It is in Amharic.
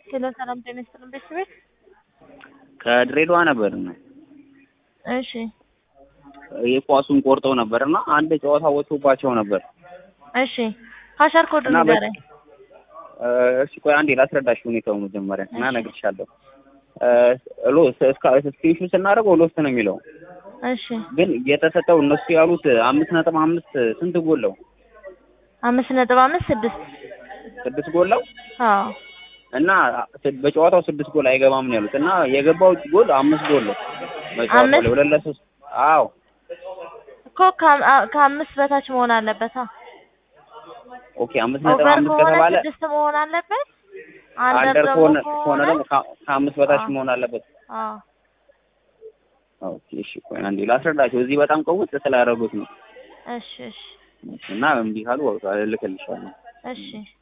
ሄሎ ሰላም ጤና ይስጥልን ቤተሰቤት። ከድሬዳዋ ነበር እሺ የኳሱን ቆርጠው ነበር እና አንድ ጨዋታ ወጥቶባቸው ነበር። እሺ ሀሸር ኮድ እና በ- ንገረኝ። እሺ ቆይ አንዴ ላስረዳሽ ሁኔታው መጀመሪያ እና እሺ። እነግርሻለሁ። ሎ ስክሪንሹ ስናደርገው ሎስት ነው የሚለው እሺ ግን የተሰጠው እነሱ ያሉት አምስት ነጥብ አምስት ስንት ጎለው አምስት ነጥብ አምስት ስድስት ስድስት ጎለው አዎ እና ስ- በጨዋታው ስድስት ጎል አይገባም ነው ያሉት እና የገባው ጎል አምስት ጎል ነው በጨዋታው አምስት? ላይ ሁለት ለሶስት አዎ እኮ ከአም- አ- ከአምስት በታች መሆን አለበት። ኦኬ አምስት ነጥብ ኦቨር አምስት ከሆነ ከተባለ ስድስት መሆን አለበት። አንደር አንደር ከሆነ ደግሞ ከሆነ ደግሞ ከ- ከአምስት በታች አዎ። መሆን አለበት። አዎ ኦኬ እሺ ቆይ አንዴ ላስረዳቸው። እዚህ በጣም ቀውጥ ስላደረጉት ነው እሺ እሺ እና እምቢ ካሉ በቃ እልክልሻለሁ። እሺ